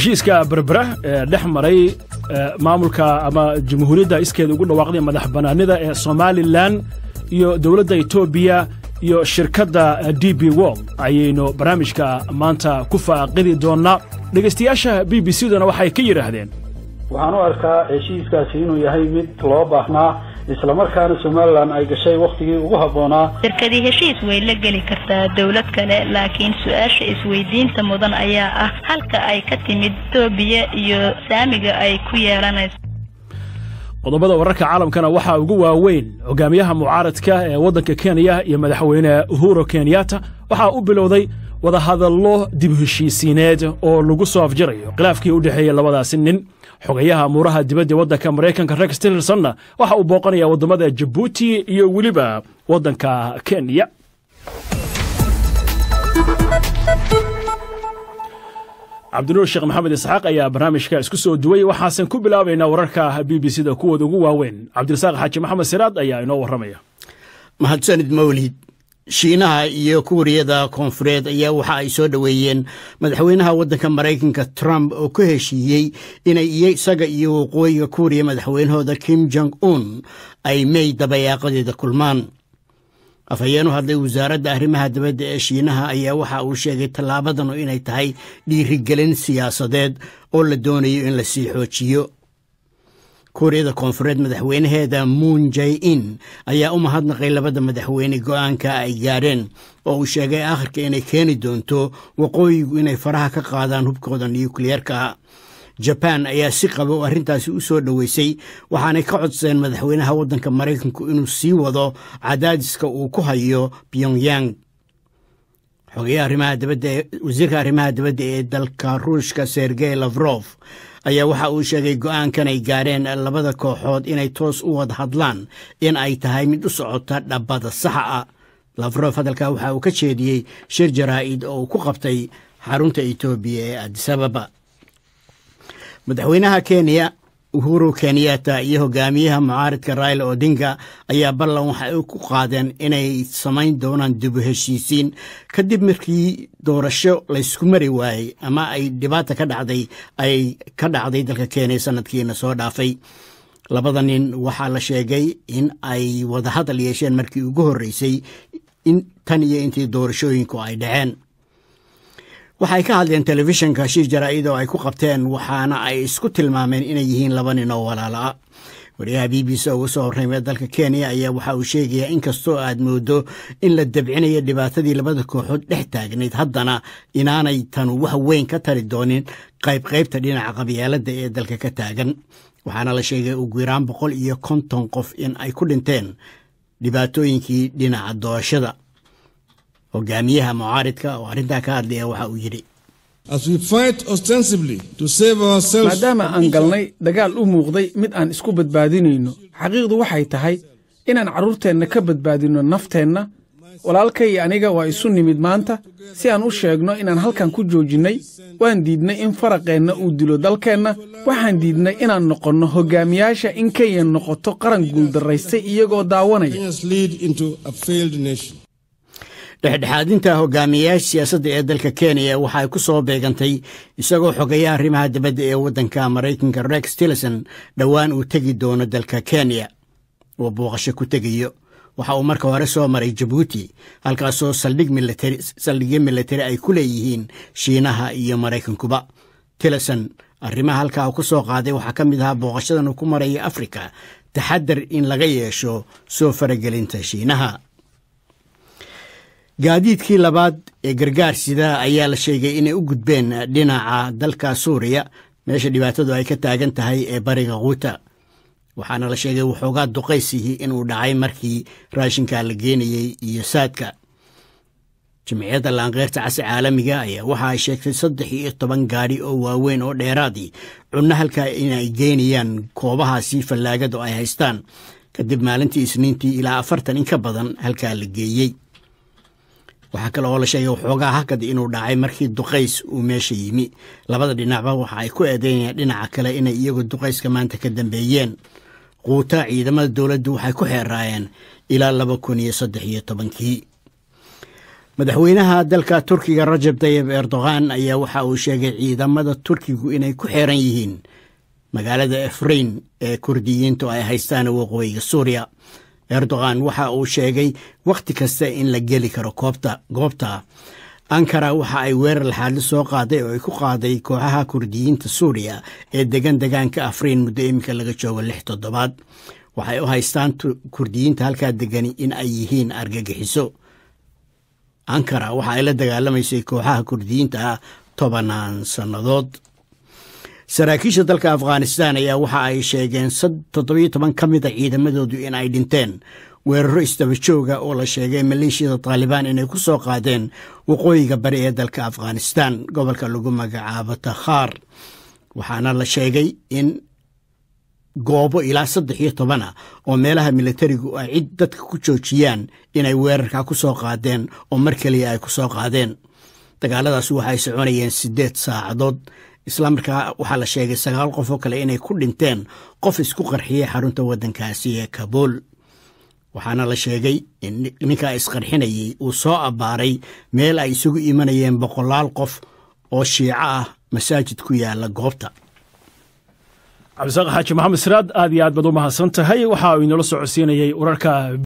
heshiiska berbera ee dhex maray maamulka ama jamhuuriyadda iskeeda ugu dhawaaqday madax bannaanida ee somalilan iyo dowladda etoobiya iyo shirkadda d b wol ayaynu barnaamijka maanta ku faaqidi doonnaa dhegaystayaasha b b c duna waxay ka yidhaahdeen waxaan u arkaa heshiiskaasi inuu yahay mid loo baahnaa islamarkaana somalilan ay gashay wakhtigii ugu habboonaa shirkadii heshiis way la geli kartaa dowlad kale laakiin su-aasha isweydiinta mudan ayaa ah halka ay ka timid etoobiya iyo saamiga ay ku yeelanayso qodobada wararka caalamkana waxaa ugu waaweyn hogaamiyaha mucaaradka ee waddanka kenya iyo madaxweyne uhuro kenyatta waxaa u bilowday wadahadallo dib heshiisiineed oo lagu soo afjarayo khilaafkii u dhexeeyey labadaasi nin xogayaha amuuraha dibadda waddanka maraykanka rex tillersonna waxa uu booqanayaa waddamada jabuuti iyo weliba waddanka kenya cabdinuur sheekh maxamed isxaaq ayaa barnaamijka isku soo duway waxaasan ku bilaabaynaa wararka b b c da kuwooda ugu waaweyn cabdirasaaq xaaji maxamed siraad ayaa inoo warramaya mahadsanid mawlid shiinaha iyo kuuriyada koonfureed ayaa waxa ay soo dhoweeyeen madaxweynaha waddanka maraykanka trump oo ku heshiiyey inay isaga iyo waqooyiga kuuriya madaxweynahooda kim jong un ay mey dabayaaqadeeda kulmaan afhayeen u hadlay wasaaradda arrimaha dibadda ee shiinaha ayaa waxa uu sheegay tallaabadanu inay tahay dhiirigelin siyaasadeed oo la doonayo in la sii xoojiyo kuuriyada koonfureed madaxweynaheeda muun jay in ayaa u mahadnaqay labada madaxweyne go'aanka ay gaadheen oo uu sheegay akhirka inay keeni doonto waqooyigu inay faraha ka qaadaan hubkooda nukliyeerka jabaan ayaa si qaba oo arrintaasi u soo dhoweysay waxaanay ka codsadeen madaxweynaha waddanka maraykanku inuu sii wado cadaadiska uu ku hayo pyongyang wasiirka arrimaha dibadda ee dalka ruushka sergey lafrof ayaa waxa uu sheegay go'aankan ay gaadheen labada kooxood inay toos u wada hadlaan in ay tahay mid u socota dhabbada saxa ah lafrof hadalkaa waxa uu ka jeediyey shir jaraa'id oo uu ku qabtay xarunta etoobiya ee adisababa madaxweynaha kenya uhuru kenyatta iyo hogaamiyaha mucaaridka raila odinga ayaa ballan waxa ay ku qaadeen inay samayn doonaan dibu heshiisiin kadib markii doorasho laysku mari waayey ama ay dhibaata ka dhacday ay ka dhacday dalka kenya sanadkiina soo dhaafay labada nin waxaa la sheegay in ay wadahadal yeesheen markii ugu horreysay tan iyo intii doorashooyinku ay dhaceen waxay ka hadleen telefishinka shir jaraa'id oo ay ku qabteen waxaana ay isku tilmaameen inay yihiin laba nin oo walaala ah wariyaha b b c uga soo horreymee dalka kenya ayaa waxa uu sheegayaa inkastoo aad moodo in la dabcinayo dhibaatadii labada kooxood dhex taagnayd haddana inaanay tanu wax weyn ka tari doonin qaybqaybta dhinaca qabyaaladda ee dalka ka taagan waxaana la sheegay ugu yaraan boqol iyo konton qof in ay ku dhinteen dhibaatooyinkii dhinaca doorashada hogaamiyaha mucaaridka oo arrintaa ka hadlaya waxa uu yidhi maadaama aan galnay dagaal u muuqday mid aan isku badbaadinayno xaqiiqdu waxay tahay inaan carruurteenna ka badbaadinno nafteenna walaalkay aniga waa isu nimid maanta si aan u sheegno inaan halkan ku joojinnay waan diidnay in faraqeenna uu dilo dalkeenna waxaan diidnay inaan noqonno hogaamiyaasha in kenya noqoto qaran guuldarraystay iyagoo daawanaya dhexdhexaadinta hogaamiyayaasha siyaasadda ee dalka kenya waxa ay ku soo beegantay isagoo xogayaha arrimaha dibadda ee waddanka maraykanka rex tillerson dhowaan uu tegi doono dalka kenya oo booqasho ku tegayo waxa uu marka hore soo maray jabuuti halkaasoo saldhigyo militari ay ku leeyihiin shiinaha iyo maraykankuba tillerson arrimaha halkaa uu ku soo qaaday waxaa ka mid ahaa booqashadan uu ku maraya afrika taxadar in laga yeesho soo faragelinta shiinaha gaadiidkii labaad ee gargaar sida ayaa la sheegay inay u gudbeen dhinaca dalka suuriya meesha dhibaatadu ay ka taagan tahay ee bariga kuuta waxaana la sheegay waxoogaa duqaysihii inuu dhacay markii raashinka la geenayey iyo saadka jamciyadda laanqeyrta casi caalamiga ayaa waxa ay sheegtay saddex iyo toban gaadhi oo waaweyn oo dheeraadii cunno halkaa inay geynayaan koobahaasi fallaagada oo ay haystaan kadib maalintii isniintii ilaa afartan in ka badan halkaa la geeyey waxaa kale oo la sheegay waxoogaa hakad inuu dhacay markii duqays uu meesha yimi labada dhinacba waxa ay ku eedeynayaan dhinaca kale inay iyagu duqayska maanta ka dambeeyeen quuta ciidamada dowladdu waxay ku xeeraayeen ilaa laba kun iyo saddex iyo tobankii madaxweynaha dalka turkiga rajab tayib erdogan ayaa waxa uu sheegay ciidamada turkigu inay ku xeeran yihiin magaalada efrain ee kurdiyiintu ay haystaan waqooyiga suuriya erdogan waxa uu sheegay wakhti kasta in la geli karo goobta ankara waxa ay weerar laxaadli soo qaaday oo ay ku qaaday kooxaha kurdiyiinta suuriya ee degan degaanka afriin muddo iminka laga joogo lix toddobaad waxay u haystaan kurdiyiinta halkaa degani in ay yihiin argagixiso ankara waxa ay la dagaalamaysay kooxaha kurdiyiinta ah tobanaan sannadood saraakiisha dalka afghanistan ayaa waxa ay sheegeen toddobiyo toban ka mid a ciidamadoodu in ay dhinteen weeraro isdaba jooga oo la sheegay maleeshiyada taalibaan inay ku soo qaadeen waqooyiga bari ee dalka afghanistan gobolka lagu magacaabo takhaar waxaana la sheegay in goobo ilaa saddex iyo tobana oo meelaha militarigu ay cid dadka ku joojiyaan inay weerarka ku soo qaadeen oo mar keliya ay ku soo qaadeen dagaaladaas waxay soconayeen siddeed saacadood islamarkaa waxaa la sheegay sagaal qof oo kale inay ku dhinteen qof isku qarxiyey xarunta waddankaasi ee kabuul waxaana la sheegay in ninkaa isqarxinayey uu soo abbaaray meel ay isugu imanayeen boqolaal qof oo shiico ah masaajid ku yaala goobta cabdisaaq xaaji maxamed siraad aad iyo aad baad u mahadsan tahay waxa uu inoola socodsiinayey wararka